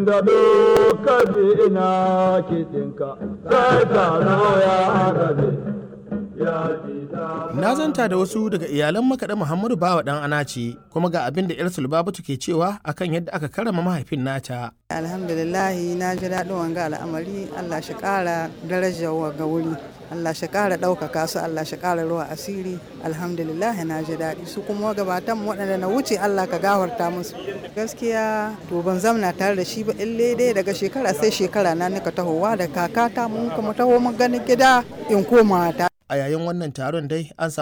inda dokar ina kiɗinka sai taro ya rabe ya ji Na zanta da wasu daga iyalan makaɗa Muhammadu Bawa ɗan Anace kuma ga abin da 'yar Sulbabatu ke cewa akan yadda aka karama mahaifin nata. alhamdulillahi na ji daɗin wanga al'amari allah shi ƙara darajar ga wuri allah shi ƙara ɗaukaka su allah shi ƙara ruwa asiri alhamdulillahi na ji daɗi su kuma gabatan waɗanda na wuce allah ka gafarta musu gaskiya to ban zamna tare da shi ba ille dai daga shekara sai shekara na nika tahowa da kakata mun kuma taho mun ganin gida in koma ta A yayin wannan taron dai an samu